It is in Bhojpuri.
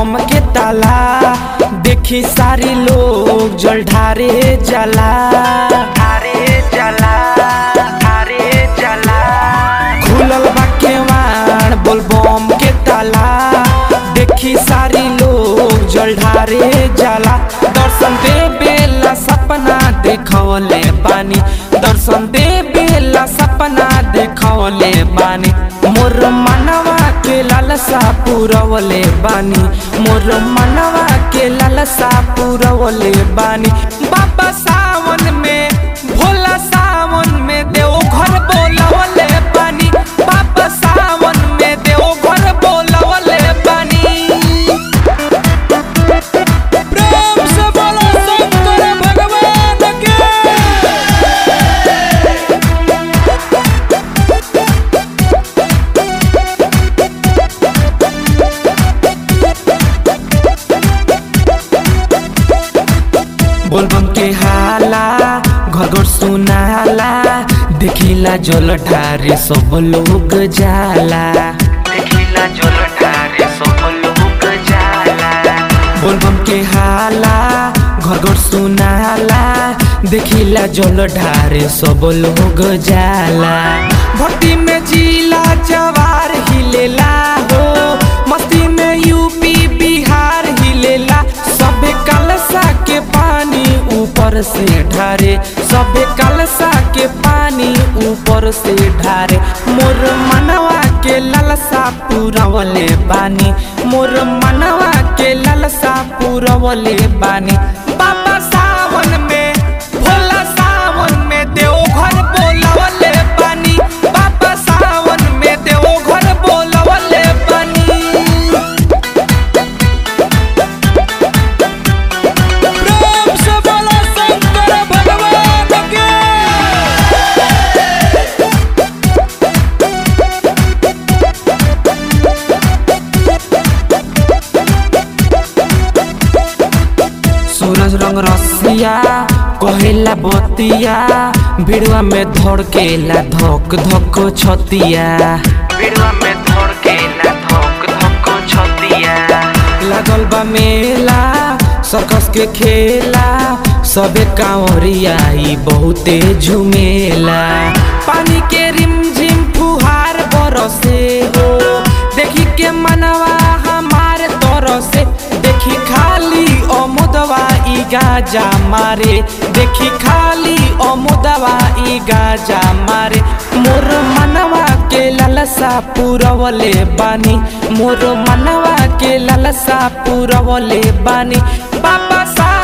बम के ताला देखी सारी लोग जल ढारे जला ढारे जला ढारे जला खुलल बा केवाड़ बोल बम के ताला देखी सारी लोग जल ढारे जला दर्शन दे बेला सपना देखवले बानी दर्शन दे बेला सपना देखवले बानी मोर मनवा के लालसा पूरवले बानी मोर मनवा के लालसा पूरवले बानी बाबा सावन में भोला सावन में देव घर बोलवले बानी बाबा सावन में देव घर बोलवले बानी प्रेम से बोलो शंकर भगवान के बोलबम के हाला घर घर सुनाला देखिला जल ढारे सब लोग जाला देखिला जल ढारे सब लोग जाला बोलबम के हाला घर घर सुनाला देखिला जल ढारे सब लोग जाला भक्ति में जिला जवार हिलेला हो मस्ती में यूपी बिहार हिलेला सबे कलसा के पानी ऊपर से ढारे सबे कलसा के पानी ऊपर से ढारे मोर मनवा के ललसा पूरवले बानी मोर मनवा के ललसा पूरवले बानी बाबा सावन में भोला सावन में देव घर बोलवले बानी बाबा सावन में देव घर बोलवले बानी प्रेम से बोलो शंकर भगवान के सूरज रंग रसिया कहेला बतिया भिड़वा में धड़केला धक धक छतिया भिड़वा में धड़केला धक धक छतिया लागल बा मेला सर्कस के खेला सबे कांवरिया ई बहुते झुमेला पानी के रिमझिम फुहार बरसे हो देखी के मनवा हमार तरसे देखी खाली अमुदवा ई गाजा मारे देखी खाली अमुदवा ई गाजा मारे मोर मनवा के ललसा पूरवले बानी मोर मनवा के ललसा पूरवले बानी बाबा सा